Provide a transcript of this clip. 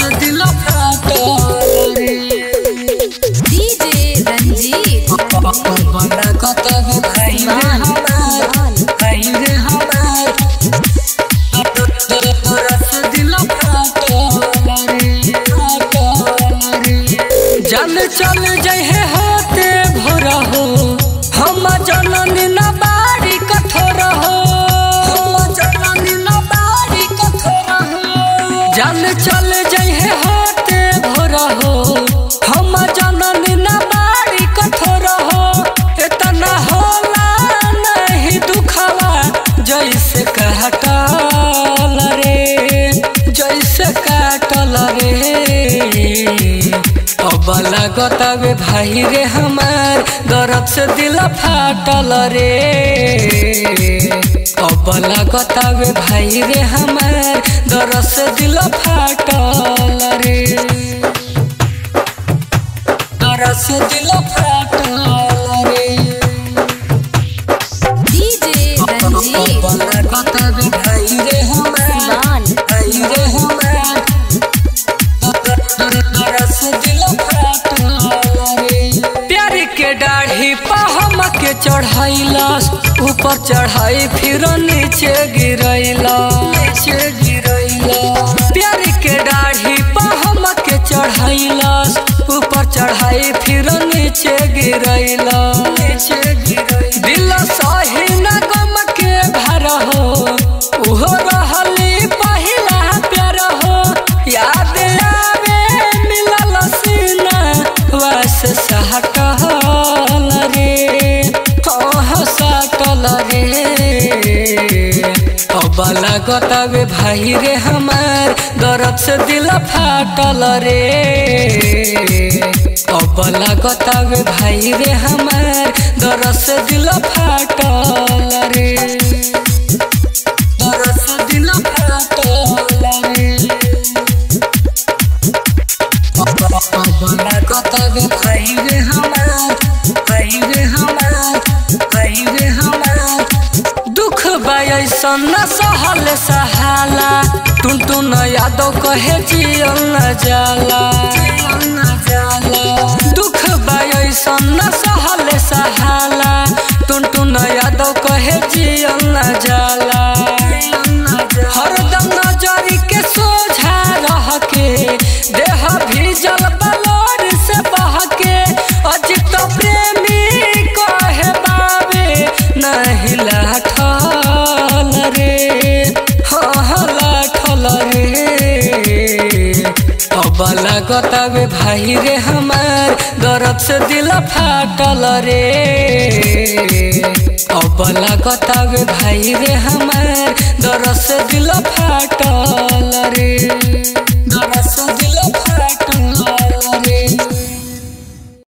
से दिल फाटल रे डीजे रंजीत बड़ा कतब भाई रे हमार भाई रे हमार तोरा से दिल फाटल रे फाटल रे जल चल जहे होते भोर हो हम जननी न बाड़ी कठोर हो हम जननी न बाड़ी कठोर हो जल चल जहे होते भोर हो हम जननी न बाड़ी कठोर हो इतना होला नहीं दुखवा जैसे काटल रे जैसे काटल रे अब लागतावे भाई रे हमार दर्द से दिल फाटल रे अब लागतावे भाई रे हमार दर्द से दिल फाटल रे दर्द से दिल फाटल रे डीजे रंजीत अब लागतावे भाई रे हमार मान भाई रे हमार दर्द से दिल फाटल रे प्यार के दाढ़ी पहम के चढ़ैलस ऊपर चढ़ाई फिर नीचे गिरैला नीचे गिरैला प्यार के दाढ़ी पहम के चढ़ैलस ऊपर चढ़ाई फिर नीचे गिरैला नीचे गिरैला दिल सही न गम के भर हो उहो रहली पहिला प्यार हो याद आवे मिलल सीना वास सहटल रे कह सटल रे अब लागतावे भाई रे हमार दर्द से दिल फाटल रे अब लागतावे भाई रे हमार दर्द से दिल फाटल रे दर्द से दिल फाटल रे बड़ा कतब भाई रे हमार भाई रे हमार भाई रे हमार दुख बायसन न सहल सहाला टुन टुन यादव कहे जियल न जाला जियल न जाला दुख बायसन न सहल सहाला टुन टुन यादव कहे जियल न जाला हरदम नजरी के सोझा रह के देह भीजल बलोर से बह के अजित प्रेमी कहे बाबे नहीं लाठल रे हाँ लाठल रे अब लागतावे भाई रे हमार दर्द से दिल फाटल रे अब लागतावे भाई रे हमार दर्द से दिल फाटल